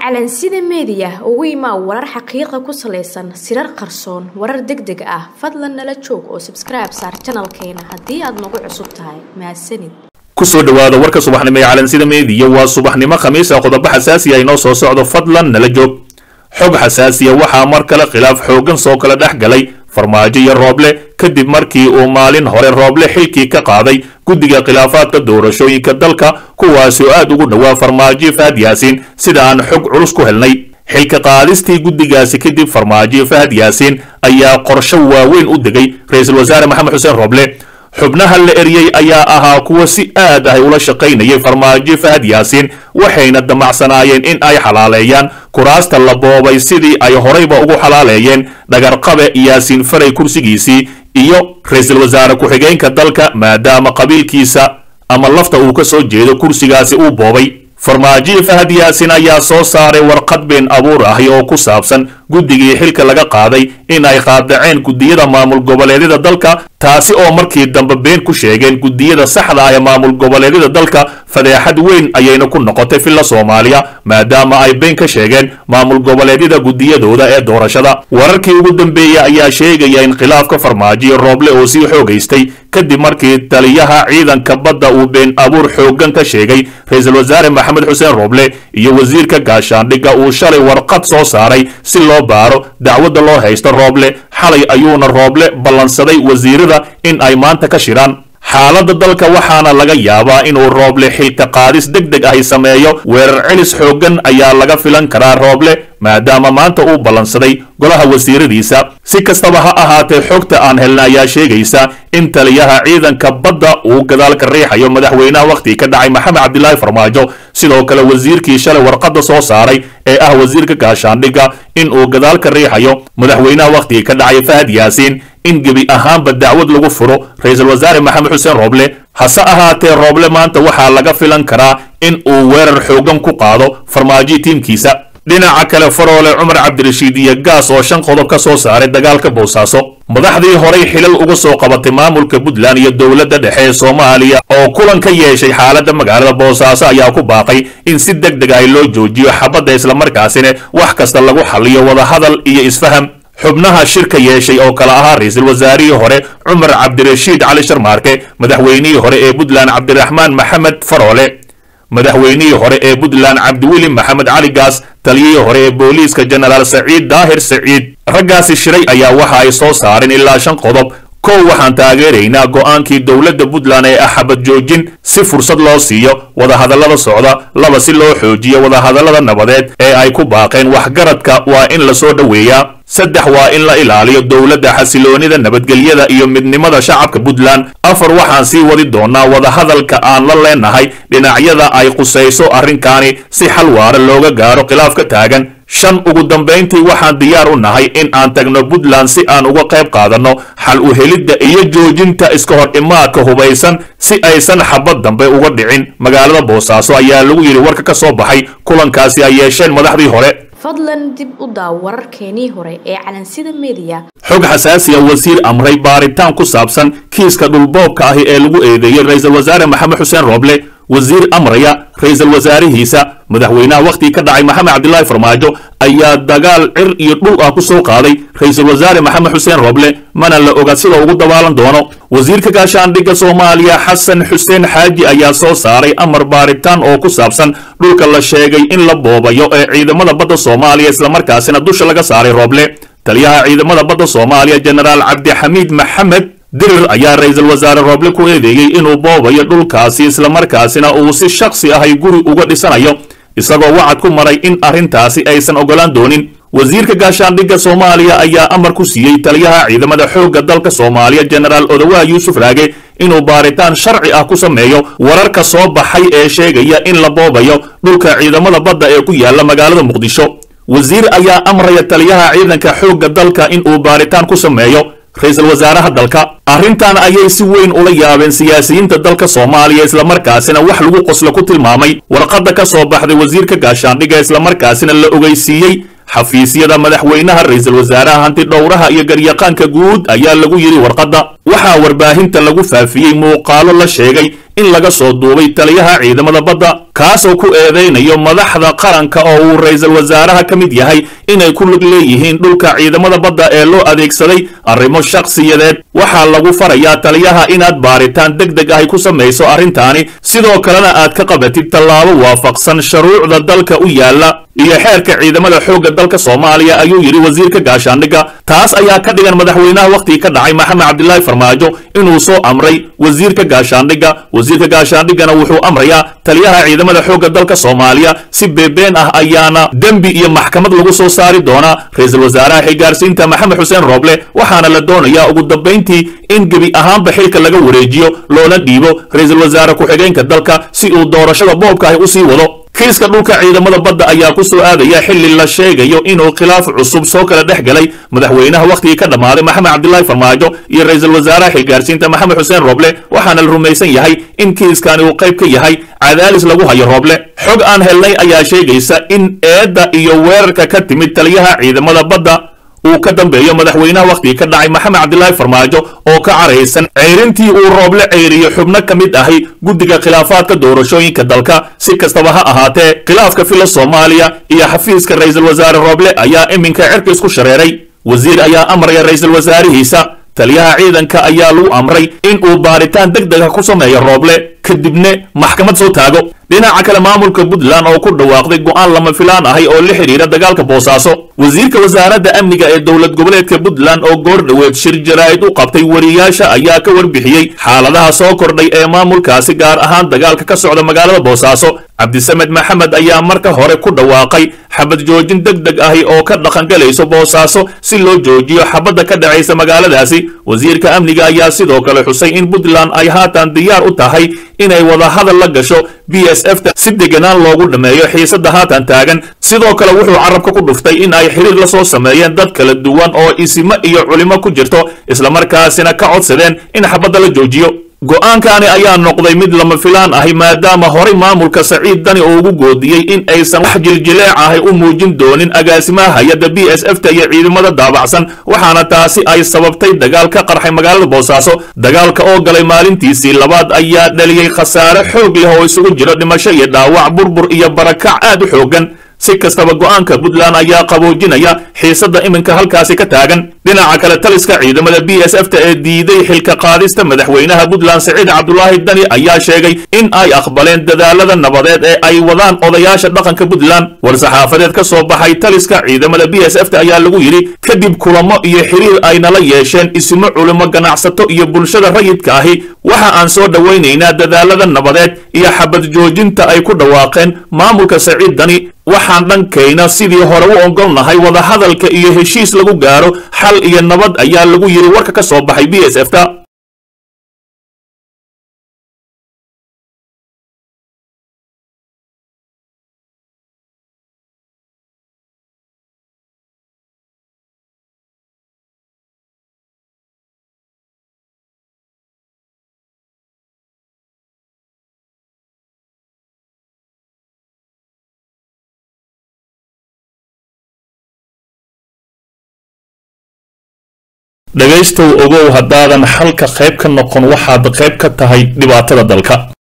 calansida meediya ugu imaa warar xaqiiqa ku salaysan sirar qarsoon warar deg deg ah fadlan nala joog oo sabskribe saar janalkeena haddii aad nagu cusub tahay mahadsanid kusoo dhawaada warka subaxnimo ee calansida meediya waa subaxnimo khamiisa qodobo xasaasiya inoo soo socdo fadlan nala joog xog xasaasiya waxaa mar kale khilaaf xooggan soo kala dhex galay farmaajo iyo rooble kadib markii uu maalin hore rooble xilkii ka qaaday guddiga khilaafaadka doorashooyinka dalka kuwaasi oo aad ugu dhowaa farmaajo fahad yaasiin sida aan xog culus ku helnay xilka qaadistii guddigaasi kadib farmaajo fahad yaasiin ayaa qorsho waaweyn u degay ra-iisul wasaare maxamed xuseen rooble xubnaha la eryey ayaa ahaa kuwa si aad ah ula shaqaynayay farmaajo fahad yaasiin waxayna damacsanaayeen in ay xalaaleeyaan kuraasta la boobay sidii ay horayba ugu xalaaleeyeen dhagarqabe yaasiin faray kursigiisii iyo ra-iisul wasaare ku-xigeenka dalka maadaama qabiilkiisa ama lafta uu ka soo jeedo kursigaasi uu boobay farmaajo fahad yaasiin ayaa soo saaray warqad been abuur ahi oo ku saabsan guddigii xilka laga qaaday in ay qaadaceen guddiyada maamul goboleedyada dalka taasi oo markii dambe been ku sheegeen guddiyada saxda ah ee maamul goboleedyada dalka fadeexad weyn ayayna ku noqotay filla soomaaliya maadaama ay been ka sheegeen maamul goboleedyada guddiyadooda ee doorashada wararkii ugu dambeeyey ayaa sheegaya in khilaafka farmaajo rooble oo sii xoogaystay kadib markii taliyaha ciidanka badda uu been abuur xooggan ka sheegay ra-iisul wasaare maxamed xuseen rooble iyo wasiirka gaashaandhigga uu shalay warqad soo saaray si loo baaro dacwadda loo haysto rooble xalay ayuuna rooble ballansaday wasiirada in ay maanta ka shiraan xaaladda dalka waxaana laga yaabaa inuu rooble xilka qaadis deg deg ahi sameeyo weerar celis xooggan ayaa laga filan karaa rooble maadaama maanta uu ballansaday golaha wasiiradiisa si kastaba ha ahaatee xogta aan helna ayaa sheegaysa in taliyaha ciidanka badda uu gadaal ka riixayo madaxweynaha wakhtigii ka dhacay maxamed cabdilaahi farmaajo sidoo kale wasiirkii shalay warqadda soo saaray ee ah wasiirka gaashaandhigga in uu gadaal ka riixayo madaxweynaha wakhtigii ka dhacay fahad yaasiin in gebi ahaanba dacwad lagu furo ra-iisul wasaare maxamed xuseen rooble hase ahaatee rooble maanta waxaa laga filan karaa in uu weerar xooggan ku qaado farmaajo tiimkiisa dhinaca kale faroole cumar cabdirashiid iyo gaas oo shan qodob ka soo saaray dagaalka boosaaso madaxdii horay xilal uga soo qabatay maamulka puntland iyo dowladda dhexe ee soomaaliya oo kulan ka yeeshay xaaladda magaalada boosaaso ayaa ku baaqay in si deg deg ah loo joojiyo xabadda islamarkaasina wax kasta lagu xaliyo wadahadal iyo isfaham xubnaha shirka yeeshay oo kale ahaa ra-iisul wasaarihii hore cumar cabdirashiid cali sharmaarke madaxweynihii hore ee puntland cabdiraxmaan maxamed faroole madaxweynihii hore ee puntland cabdiweli maxamed cali gaas taliyihii hore ee booliiska jenaraal saciid daahir saciid raggaasi shiray ayaa waxa ay soo saareen ilaa shan qodob kow waxaan taageeraynaa go'aankii dowladda puntland ee ah xabad joojin si fursad loo siiyo wadahadallada socda laba si loo xoojiyo wadahadallada nabadeed ee ay ku baaqeen waxgaradka waa in lasoo dhoweeyaa saddex waa in la ilaaliyo dowladda xasiloonida nabadgelyada iyo midnimada shacabka puntland afar waxaan sii wadi doonaa wadahadalka aan la leenahay dhinacyada ay qusayso arrinkaani si xal waara looga gaaro khilaaf ka taagan shan ugu dambayntii waxaan diyaar u nahay in aan tagno puntland si aan uga qayb qaadanno xal u helidda iyo joojinta iska hor imaadka hubaysan si aysan xabad dambe uga dhicin magaalada boosaaso ayaa lagu yidhi warka ka soo baxay kulankaasi ay yeesheen madaxdii hore fadlan dib u daaw wararkeenii hore ee calansida meediya xog xasaasiya wasiir amray baaritaan ku saabsan kiiska dhulboobka ahi ee lagu eedeeyey ra-iisul wasaare maxamed xuseen rooble wasiir amraya ra-iisul wasaarihiisa madaxweynaha wakhtigii ka dhacay maxamed cabdilaahi farmaajo ayaa dagaal cir iyo dhul ah ku soo qaaday ra-iisul wasaare maxamed xuseen rooble mana la oga sida ugu dabaalan doono wasiirka gaashaandhigga soomaaliya xasan xuseen xaaji ayaa soo saaray amar baaritaan oo ku saabsan dhulka la sheegay in la boobayo ee ciidamada badda soomaaliya islamarkaasina dusha laga saaray rooble taliyaha ciidamada badda soomaaliya jenaraal cabdixamiid maxamed dirir ayaa ra-iisul wasaare rooble ku eedeeyey inuu boobayo dhulkaasi islamarkaasina uu si shakhsi ahay guri uga dhisanayo isagoo wacad ku maray in arrintaasi aysan ogolaan doonin wasiirka gaashaandhigga soomaaliya ayaa amar ku siiyey taliyaha ciidamada xoogga dalka soomaaliya jenaraal odawaa yuusuf raage inuu baaritaan sharci ah ku sameeyo wararka soo baxay ee sheegaya in la boobayo dhulka ciidamada badda ee ku yaala magaalada muqdisho wasiir ayaa amraya taliyaha ciidanka xoogga dalka inuu baaritaan ku sameeyo ra-iisul wasaaraha dalka arrintan ayay si weyn ula yaabeen siyaasiyiinta dalka soomaaliya islamarkaasina wax lagu qoslo ku tilmaamay warqadda ka soo baxday wasiirka gaashaandhigga islamarkaasina la ogeysiiyey xafiisyada madaxweynaha ra-iisul wasaaraha hanti dhowraha iyo garyaqaanka guud ayaa lagu yidhi warqadda waxaa warbaahinta lagu faafiyey muuqaalo la sheegay in laga soo duubay taliyaha ciidamada badda kaasoo ku eedaynayo madaxda qaranka oo uu ra-iisul wasaaraha ka mid yahay inay ku lug leeyihiin dhulka ciidamada badda ee loo adeegsaday arrimo shakhsiyadeed waxaa lagu farayaa taliyaha inaad baaritaan deg deg ahy ku samayso arrintaani sidoo kalena aad ka qabatid tallaabo waafaqsan shuruucda dalka u yaalla iyo xeerka ciidamada xoogga dalka soomaaliya ayuu yidhi wasiirka gaashaandhigga taas ayaa ka dhigan madaxweynaha wakhtigii ka dhacay maxamed cabdilaahi farmaajo inuu soo amray wasiirka gaashaandhigga wasiirka gaashaandhiggana wuxuu amrayaa taliyaha ciidamada xoogga dalka soomaaliya si beebeen ah ayaana dembi iyo maxkamad lagu soo saari doonaa ra-iisul wasaaraha xilgaarsiinta maxamed xuseen rooble waxaana la doonayaa ugu dambayntii in gebi ahaanba xilka laga wareejiyo loona dhiibo ra-iisul wasaare ku-xigeenka dalka si uu doorashada boobka ahi u sii wado kiiska dhulka ciidamada badda ayaa ku soo aadaya xilli la sheegayo inuu khilaaf cusub soo kala dhex galay madaxweynaha wakhtigii ka dhammaaday maxamed cabdilaahi farmaajo iyo ra-iisul wasaaraha xilgaarsiinta maxamed xuseen rooble waxaana la rumaysan yahay in kiiskani uu qayb ka yahay cadaalis lagu hayo rooble xog aan helnay ayaa sheegaysa in eedda iyo weerarka ka timid taliyaha ciidamada badda uu ka dambeeyo madaxweynaha wakhtigii ka dhacay maxamed cabdilaahi farmaajo oo ka caraysan ceyrintii uu rooble ceyriyo xubno ka mid ahi guddiga khilaafaadka doorashooyinka dalka si kastaba ha ahaatee khilaafka fila soomaaliya iyo xafiiska ra-iisul wasaare rooble ayaa iminka cirka isku shareeray wasiir ayaa amraya ra-iisul wasaarihiisa taliyaha ciidanka ayaa lagu amray in uu baaritaan deg dega ku sameeyo rooble kadibna maxkamad soo taago dhinaca kale maamulka puntland oo ku dhawaaqday go'aan lama filaan ahay oo la xidhiira dagaalka boosaaso wasiirka wasaaradda amniga ee dowlad goboleedka puntland oo goor dhoweed shir jaraa'id u qabtay wariyaasha ayaa ka warbixiyey xaaladaha soo kordhay ee maamulkaasi gaar ahaan dagaalka ka socda magaalada boosaaso cabdisamed maxamed ayaa marka hore ku dhawaaqay xabad joojin deg deg ahi oo ka dhaqangalayso boosaaso si loo joojiyo xabadda ka dhacaysa magaaladaasi wasiirka amniga ayaa sidoo kale xusay in puntland ay haatan diyaar u tahay inay wadahadal la gasho b s f ta si deganaan loogu dhammeeyo xiisadda haatan taagan sidoo kale wuxuu carabka ku dhuftay in ay xiriir la soo sameeyeen dad kala duwan oo isimo iyo culimo ku jirto islamarkaasina ka codsadeen in xabadda la joojiyo go'aankani ayaa noqday mid lama filaan ahi maadaama horay maamulka saciid dani uu ugu goodiyey in aysan wax jiljileec ahi u muujin doonin agaasimaha hay-adda b s f ta iyo ciidamada daabacsan waxaana taasi ay sababtay dagaal ka qarxay magaalada boosaaso dagaalka oo galay maalintiisii labaad ayaa dhaliyey khasaare xoog leh oo isugu jiro dhimasho iyo dhaawac burbur iyo barakac aad u xoogan si kastaba go'aanka puntland ayaa qaboojinaya xiisadda iminka halkaasi ka taagan dhinaca kale taliska ciidamada b s f ta ee diiday xilka qaadista madaxweynaha puntland saciid cabdulaahi dani ayaa sheegay in ay aqbaleen dadaalada nabadeed ee ay wadaan odayaasha dhaqanka puntland war-saxaafadeed ka soo baxay taliska ciidamada b s f ta ayaa lagu yidhi kadib kulamo iyo xiriir ay nala yeesheen isimo culimo ganacsato iyo bulshada rayidka ahi waxa aan soo dhowaynaynaa dadaalada nabadeed iyo xabad joojinta ay ku dhawaaqeen maamulka saciid dani waxaan dhankayna sidii hore u ogolnahay wadahadalka iyo heshiis lagu gaaro xal iyo nabad ayaa lagu yidhi warka ka soo baxay b s f ta dhegaystow ogow haddaadan xalka qayb ka noqon waxaad qayb ka tahay dhibaatada dalka